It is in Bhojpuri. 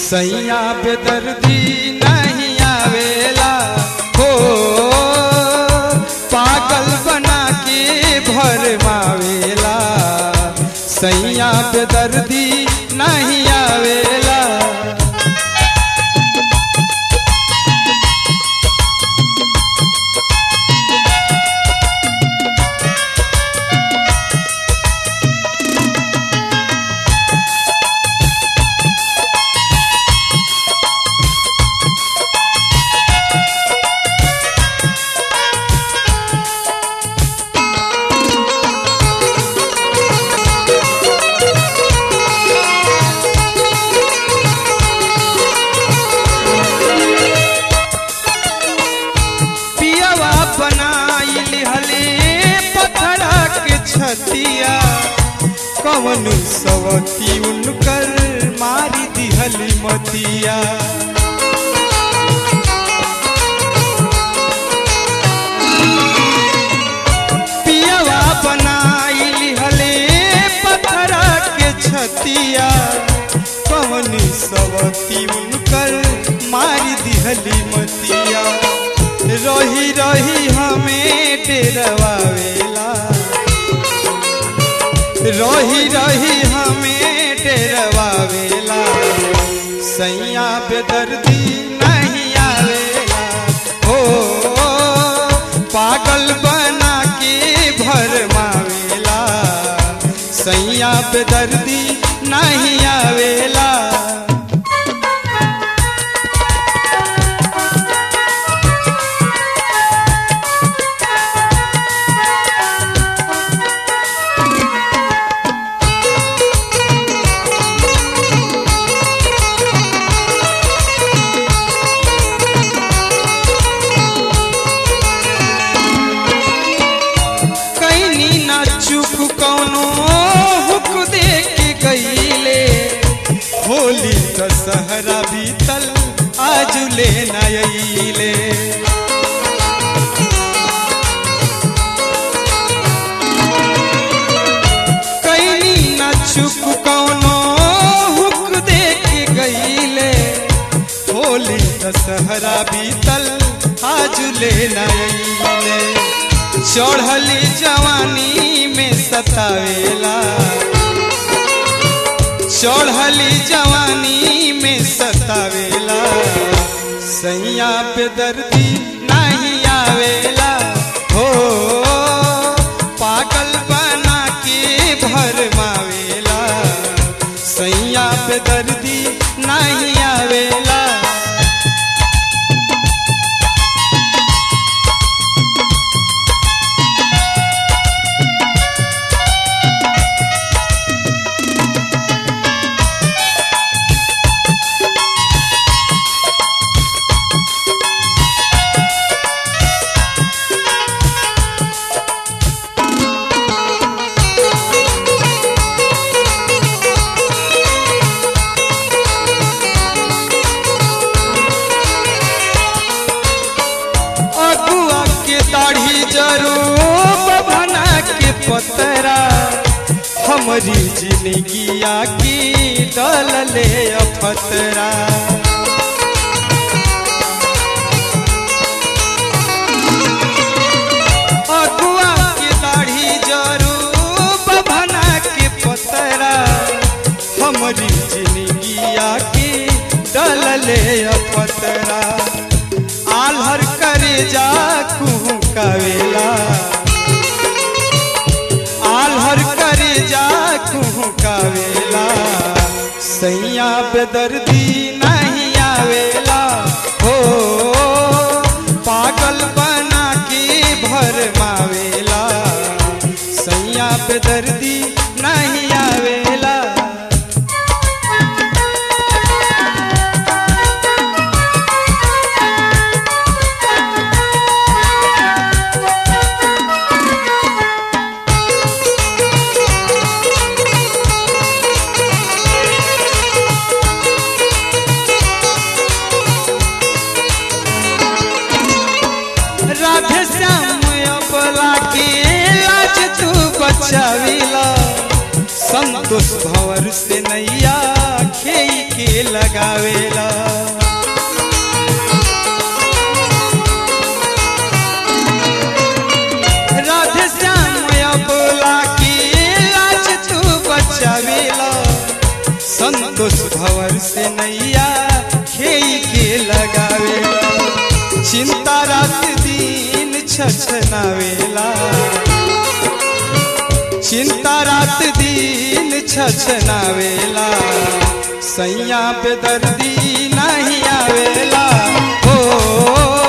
सैया बेदर्दी नहीं आवेला हो पागल बना के भर मावेला सैया बेदर्दी नहीं आवेला पियवा बनाइल हले पत्थरा के छतिया कवन सवती उनकर मारी दिहल मतिया पियवा बनाइल हले पत्थरा के छतिया कवन सवती उनकर मारी दिहली मतिया रही रही हमें डेरवावेला रही रही हमें डेरवावेला सैया बेदर्दी नहीं आवेला हो पागल बना के भर मावेला सैया बेदर्दी नहीं आवेला कैनी ना चुप कौनो हुक दे के गईले होली दशहरा बीतल आज ले नईले कैनी ना चुप कौनो हुक दे के गईले होली दशहरा बीतल आज ले नईले चढ़ली जवानी में सतावेला चढ़ली जवानी में सतावेला सैया पे दर्दी नहीं आवेला हो पागल बना के भर मावेला सैया पे दर्दी नहीं आवेला अगुआ के दाढ़ी जरो बभना के पतरा हमारी जिंदगिया की डल ले अफतरा अगुआ के दाढ़ी जरो बभना के पतरा हमारी जिंदगिया की डल ले अफतरा आल्हर करे जा कुहू कावेला आल्हर करे जा कुहू कावेला सैया बेदर्दी नहीं आवेला हो पागल बना के भर मावेला सैया बेदर्दी नहीं आवेला राधे श्याम अपला के लाज तू बचाविला संतोष भंवर से नैया खेई के लगावे बनावेला चिंता रात दिन छछनावेला सैया पे दर्दी नहीं आवेला हो